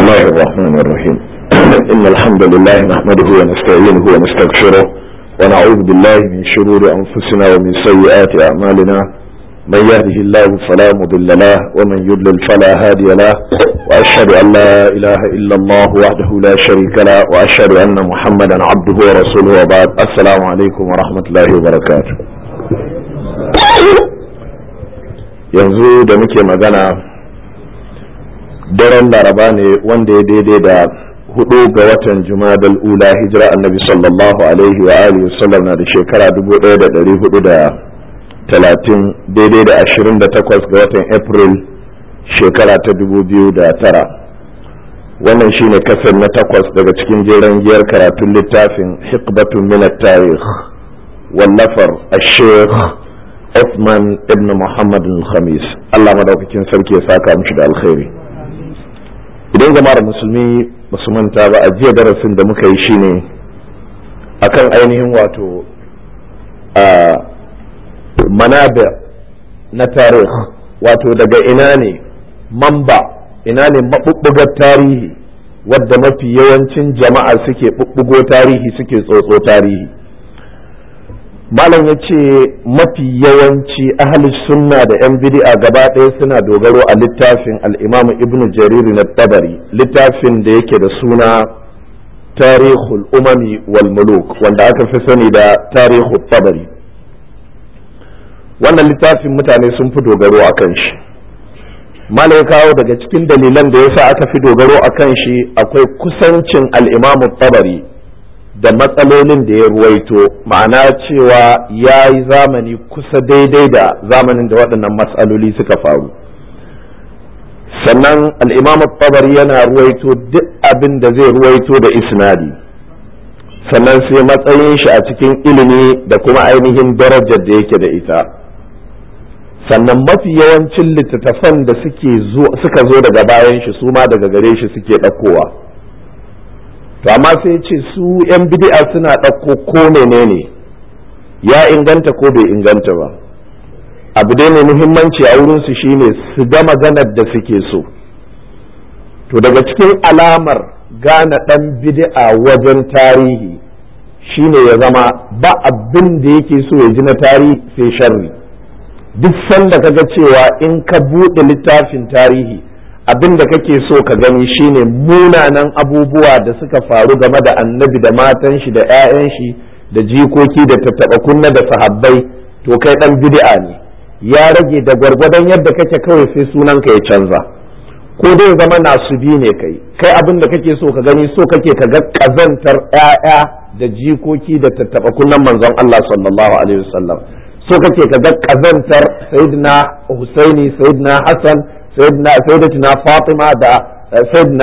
الله الرحمن الرحيم إن الحمد لله نحمده ونستعينه ونستغفره ونعوذ بالله من شرور أنفسنا ومن سيئات أعمالنا من يهده الله فلا مضل له ومن يضلل فلا هادي له وأشهد أن لا إله إلا الله وحده لا شريك له وأشهد أن محمدا عبده ورسوله وبعد السلام عليكم ورحمة الله وبركاته yanzu da muke magana daren laraba ne wanda ya daidai da hudu ga watan jumadal ula hijira annabi sallallahu alaihi wa alihi wasallam na da shekara 1430 daidai da 28 ga watan april shekara ta 2009 wannan shine kasar na takwas daga cikin jeren giyar karatun littafin hikbatun min tarikh wallafar al-sheikh Uthman ibn Muhammad al-Khamis Allah madaukakin sarki ya saka mishi da alkhairi idan jama'ar musulmi basu manta ba a jiya darasin da muka yi shine akan ainihin wato a manabi na tarih wato daga ina ne mamba ina ne mabubbugar tarihi wadda mafi yawancin jama'a suke bubbugo tarihi suke tsotso tarihi malam ya ce mafi yawanci ahli sunna da 'yan bidi'a gaba ɗaya suna dogaro a littafin al'imam ibn jarir na tabari littafin da yake da suna tarihul umami wal muluk wanda aka fi sani da tarihul tabari wannan littafin mutane sun fi dogaro a kan shi malam ya kawo daga cikin dalilan da yasa aka fi dogaro a kan shi akwai kusancin al'imamu tabari da matsalolin da ya ruwaito ma'ana cewa ya yi zamani kusa daidai da zamanin da waɗannan matsaloli suka faru sannan al'imamu tabari yana ruwaito duk abin da zai ruwaito da isnadi sannan sai matsayin shi a cikin ilimi da kuma ainihin darajar da yake da ita sannan mafi yawancin littattafan da suka zo daga bayan shi su ma daga gare shi suke ɗaukowa. to amma sai ce su 'yan bid'a suna ɗauko ko menene ya inganta ko bai inganta ba abu dai mai muhimmanci a wurinsu shine su ga maganar da suke so to daga cikin alamar gane ɗan bid'a wajen tarihi shine ya zama ba abin da yake so ya ji na tarihi sai sharri duk sanda kaga cewa in ka buɗe littafin tarihi abin da kake so ka gani shine munanan abubuwa da suka faru game da annabi da matan shi da 'ya'yan shi da jikoki da tattaɓa kunna da sahabbai to kai ɗan bid'a ne ya rage da gwargwadon yadda kake kawai sai sunanka ya canza ko dai zama nasubi ne kai kai abin da kake so ka gani so kake ka ga kazantar 'ya'ya da jikoki da tattaɓa kunnan manzon Allah sallallahu alaihi wasallam so kake ka ga kazantar sayyidina Husaini sayyidina Hassan sayyidatuna Fatima da sayyidina